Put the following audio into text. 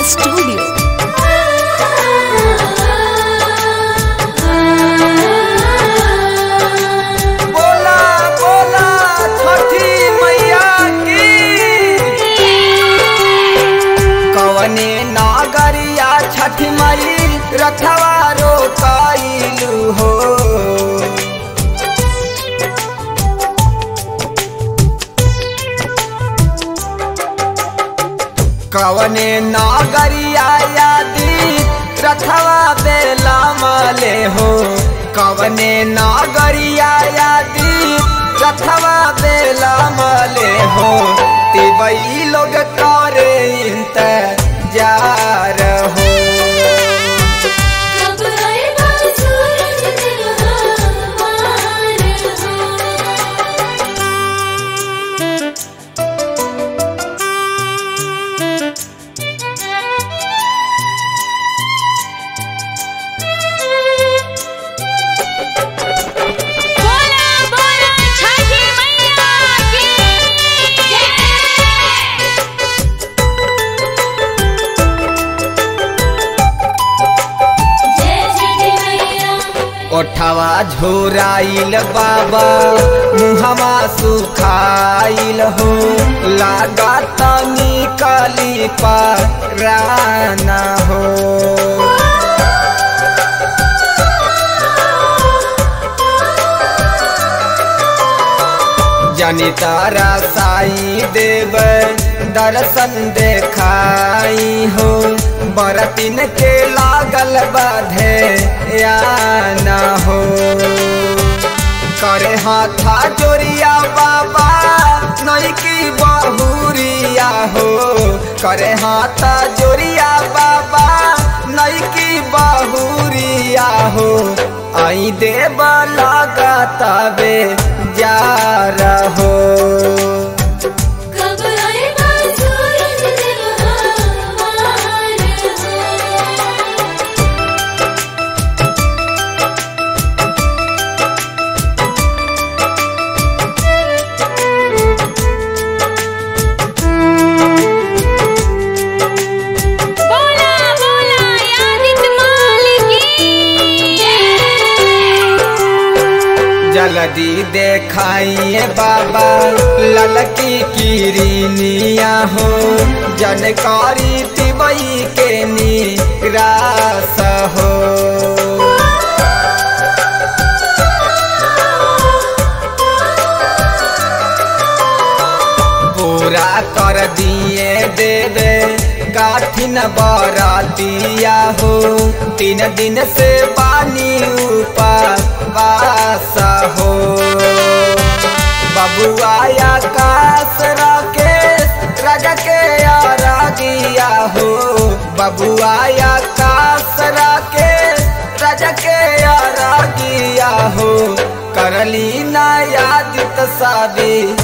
studio बोला बोला छठी मैया की कवने नागरिया छठी मई रथवा रोकाइलू हो कवने नागरिया यादी रथवा बेला मले हो कवने नागरिया यादी रथवा बेला मले हो तिबई लोग करे इंतजार हो कब आएगा सूरज त्योहार हो बोला बोला छठी मैया की जय छठी मैया ओठवा झोराइल बाबा मुहवा सुखाइल हो लागा तनी कली पराना हो जनि तारा साई देव दर्शन देखाई हो बरतिन के लागल बाधे या न हो करे हाथा जोरिया बाबा नई की बहुरिया हो करे हाथा जोरिया बाबा नई की बहुरिया हो आई देव लगाताबे जा रहो कब आएगा सूरज त्योहार हो बोला बोला यादित मालिकी जल्दी देखाइए बाबा ललकी किरनिया हो जनकारी तिबई के निराश हो पूरा कर दिए देवे काठिन बरातिया हो तीन दिन से पानी उपवास हो बबुआ आकाश राकेश राजा के आरागिया हो बबुआ आकाश राकेश राजा के आरागिया हो करली ना यादित सादी